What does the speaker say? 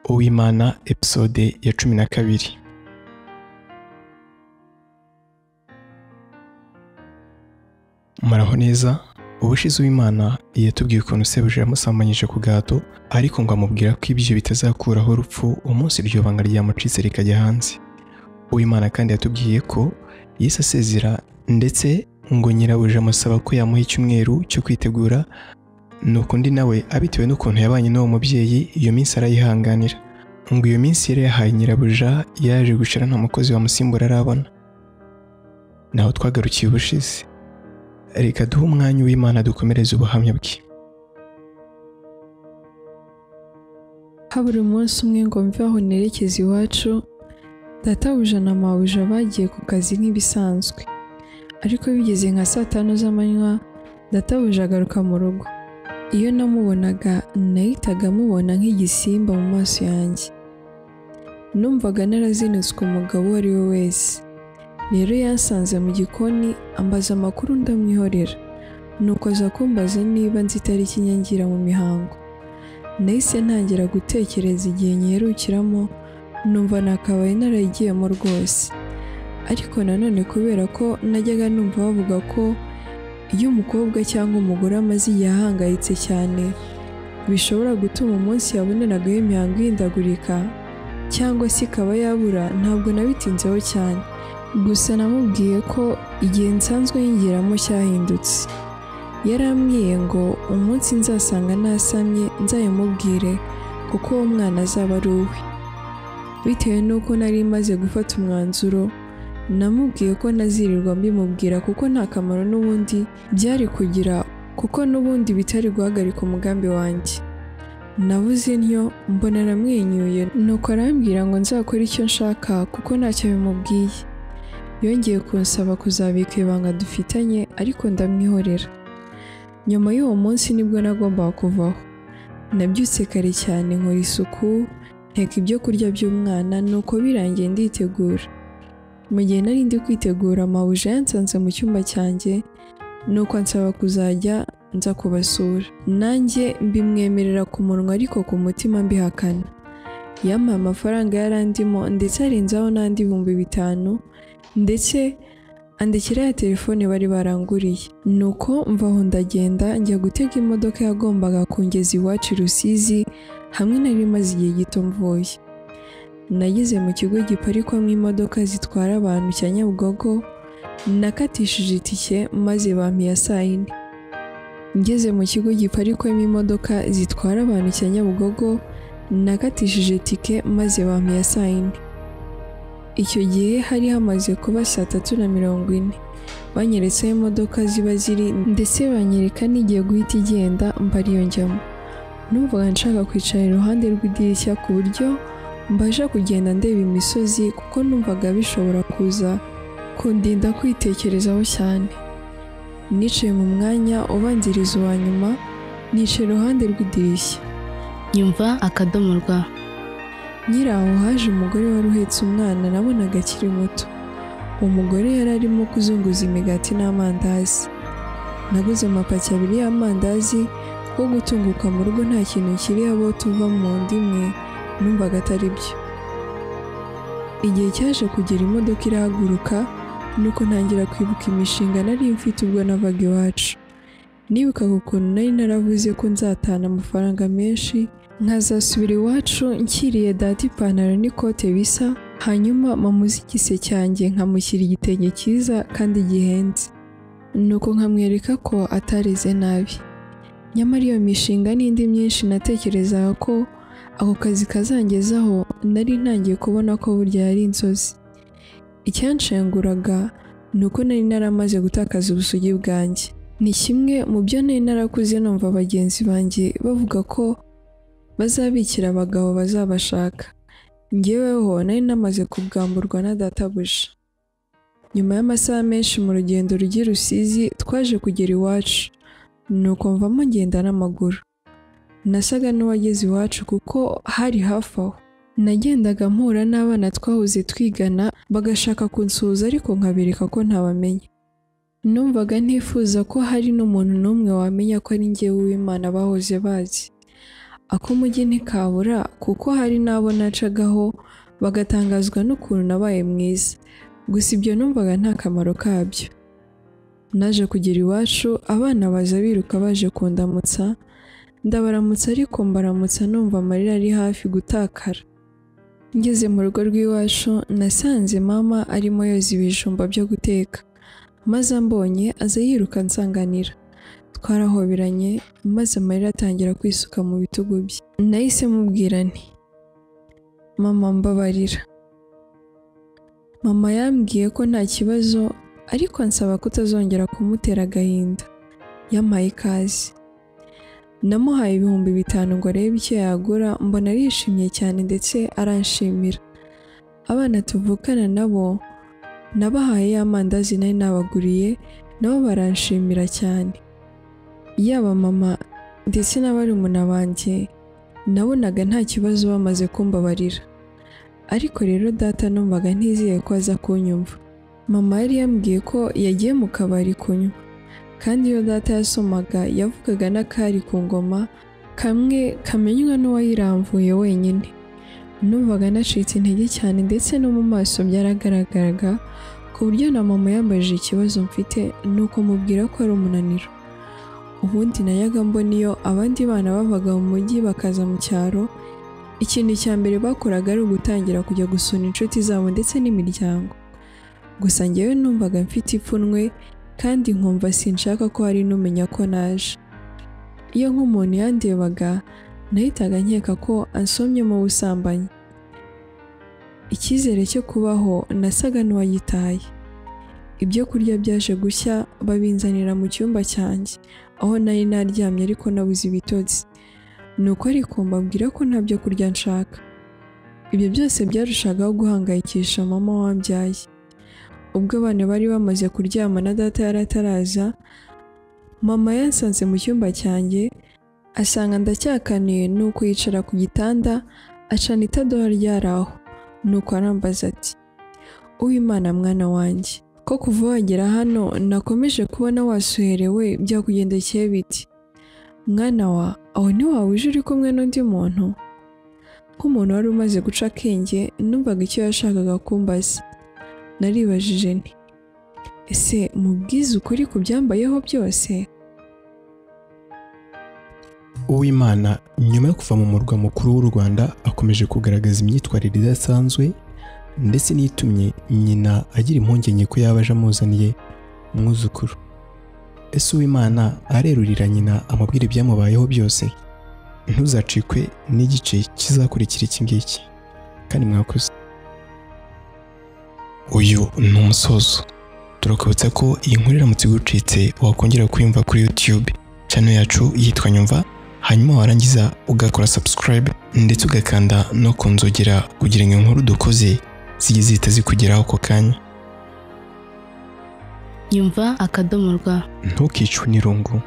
Uwimana episode ya cumi na kabiri muraho neza ubushize uwimana yatubwiye ukuntu sebuja yamusambanyije ku gahato ariko ngo amubwira ko ibyo bitazakuraho urupfu umunsi iryo banga ryamucitse rikajya hanze uwimana kandi yatubwiye ko yise asezera ndetse ngo nyirabuja amusaba ko yamuha icyumweru cyo kwitegura nuko undi nawe abitewe n'ukuntu yabanye n'uwo mubyeyi iyo minsi arayihanganira ngo iyo minsi yari yahaye nyirabuja yaje gushira nta mukozi wamusimbura arabona naho twagarukiye ubushize reka duhe umwanya w'imana dukomereze ubuhamya bwe habura umunsi umwe ngo mve aho nerekeza iwacu databuja na mabuja bagiye ku kazi nk'ibisanzwe ariko bigeze nka saa tanu z'amanywa databuja agaruka mu rugo iyo namubonaga nahitaga mubona nk'igisimba mu maso yanjye numvaga narazinutswe umugabo uwo ari we wese rero yansanze mu gikoni ambaza amakuru ndamwihorera nuko aza kumbaza niba nzi itariki nyangira mu mihango nahise ntangira gutekereza igihe nyiherukiramo numva nakabaye narayigiyemo rwose ariko nanone kubera ko najyaga numva bavuga ko iyo umukobwa cyangwa umugore amaze igihe ahangayitse cyane bishobora gutuma umunsi yaboneragaho imihango ihindagurika cyangwa se ikaba yabura ntabwo nabitinzeho cyane gusa namubwiye ko igihe nsanzwe yinjiramo cyahindutse yarambwiye ngo umunsi nzasanga nasamye nzayamubwire kuko uwo mwana azaba ari uwe bitewe n'uko nari maze gufata umwanzuro namubwiye ko nazirirwa mbimubwira kuko nta kamaro n'ubundi byari kugira kuko n'ubundi bitari guhagarika umugambi wanjye nabuze ntyo mbona aramwenyuye nuko arambwira ngo nzakore icyo nshaka kuko ntacyo bimubwiye yongeye kunsaba kuzabika ibanga dufitanye ariko ndamwihorera nyuma y'uwo munsi nibwo nagombaga kuvaho nabyutse kare cyane nkora isuku nteka ibyo kurya by'umwana nuko birangiye nditegura mu gihe nari ndi kwitegura amabuja yansanze mu cyumba cyanjye nuko ansaba kuzajya nza kubasura nanjye mbimwemerera ku munwa ariko ku mutima mbihakana yampaye amafaranga yarandimo ndetse arenzaho n'andi ibihumbi bitanu ndetse andikira ya telefone bari baranguriye nuko mvaho ndagenda njya gutega imodoka yagombaga kungeza iwacu i rusizi hamwe nari maze igihe gito mvuye nageze mu kigo giparikwamo imodoka zitwara abantu cya nyabugogo nakatishije itike maze bampiya saa yine ngeze mu kigo giparikwamo imodoka zitwara abantu cya nyabugogo nakatishije itike maze bampiya saa yine icyo gihe hari hamaze kuba saa tatu na mirongo ine banyeretse aho imodoka ziba ziri ndetse banyereka n'igihe guhita igenda mbariyo njyamo numvaga nshaka kwicara iruhande rw'idirishya ku buryo mbasha kugenda ndeba imisozi kuko numvaga bishobora kuza kundinda kwitekerezaho cyane nicaye mu mwanya ubanziriza uwa nyuma nicaye iruhande rw'idirishya nyumva akadomo rwa Nkiri aho haje umugore wari uhetse umwana nabonaga akiri muto umugore yari arimo kuzunguza imigati n'amandazi naguze amapaki abiri y'amandazi kuko gutunguka mu rugo nta kintu kiri abo tuva mu nda imwe numvaga atari byo igihe cyaje kugera imodoka irahaguruka nuko ntangira kwibuka imishinga nari mfite ubwo navaga iwacu nibukaga ukuntu nari naravuze ko nzatana amafaranga menshi nkazasubira iwacu nkiriye data ipantaro n'ikote bisa hanyuma mamuze igise cyanjye nkamushyira igitenge cyiza kandi gihenze nuko nkamwereka ko atareze nabi nyamara iyo mishinga n'indi myinshi natekerezaga ko ako kazi kazangezaho nari ntangiye kubona ko burya yari inzozi icyanshenguraga ni uko nari naramaze gutakaza ubusugi bwanjye ni kimwe mu byo nari narakuze numva bagenzi banjye bavuga ko bazabikira abagabo bazabashaka ngeweho nari namaze kubwamburwa na databuja nyuma y'amasaha menshi mu rugendo rujya i rusizi twaje kugera iwacu nuko mvamo ngenda n'amaguru nasaga n'uwageze iwacu kuko hari hafi aho nagendaga mpura n'abana twahoze twigana bagashaka kunsuhuza ariko nkabereka ko ntabamenya numvaga ntifuza ko hari n'umuntu n'umwe wamenya ko ari ngewe uw'imana bahoze bazi ak'umujyi ntikabura kuko hari n'abo nacagaho bagatangazwa n'ukuntu nabaye mwiza gusa ibyo numvaga nta kamaro kabyo naje kugera iwacu abana baza biruka baje kundamutsa ndabaramutsa ariko mbaramutsa numva amarira ari hafi gutakara ngeze mu rugo rw'iwacu nasanze mama arimo yoza ibijumba byo guteka maze ambonye aza yiruka nsanganira twarahoberanye maze amarira atangira kwisuka mu bitugu bye nahise mubwira nti mama mbabarira mama yambwiye ko nta kibazo ariko ansaba kutazongera kumutera agahinda yampaye ikaze namuhaye ibihumbi bitanu ngo arebe icyo yagura mbona arishimye cyane ndetse aranshimira abana tuvukana nabo nabahaye ya mandazi nari nabaguriye nabo baranshimira cyane yaba mama ndetse n'abarumuna banjye nabonaga nta kibazo bamaze kumbabarira ariko rero data numvaga ntizeye ko aza kunyumva mama yari yambwiye ko yagiye mu kabari kunywa kandi iyo data yasomaga yavugaga n'akari ku ngoma kamwe kamenywa n'uwayiramvuye wenyine numvaga nacitse intege cyane ndetse no mu maso byaragaragaraga ku buryo na mama yambajije ikibazo mfite nuko mubwira ko ari umunaniro ubundi nayaga mbona iyo abandi bana bavaga mu mujyi bakaza mu cyaro ikintu cya mbere bakoraga ari ugutangira kujya gusura inshuti zabo ndetse n'imiryango gusa njyewe numvaga mfite ipfunwe kandi nkumva sinshaka ko hari n'umenya ko naje iyo nk'umuntu yandebaga nahitaga nkeka ko ansomyemo ubusambanyi icyizere cyo kubaho nasaga n'uwayitaye ibyo kurya byaje gushya babinzanira mu cyumba cyanjye aho nari naryamye ariko nabuze ibitotsi nuko ariko mbabwira ko nta byo kurya nshaka ibyo byose byarushagaho guhangayikisha mama wambyaye ubwo abana bari bamaze kuryama na data yari ataraza mama yansanze mu cyumba cyanjye asanga ndacyakanuye nuko yicara ku gitanda acana itadoha ryari aho nuko arambaza ati uwimana mwana wanjye ko kuva wagera hano nakomeje kubona wasuherewe byakugendekeye biti mwana wa aho ntiwaba uje uri kumwe n'undi muntu nk'umuntu wari umaze guca akenge numvaga icyo yashakaga kumbaza naribajije nti ese mubwize ukuri ku byambayeho byose uwimana nyuma yo kuva mu murwa mukuru w'u rwanda akomeje kugaragaza imyitwarire idasanzwe ndetse n'itumye nyina agira impungenge ko yaba aje amuzaniye umwuzukuru ese uwimana arerurira nyina amubwira ibyamubayeho byose ntuzacikwe n'igice kizakurikira iki ngiki kandi mwakoze uyu ni umusozo turakubutsa ko iyi nkuru iramutse igucitse wakongera kwiyumva kuri YouTube channel yacu yitwa Nyumva hanyuma warangiza ugakora subscribe ndetse ugakanda no ku nzogera kugira ngo inkuru dukoze zijye zihita zikugeraho ako kanya nyumva akadomo rwa ntukicwe n'irungu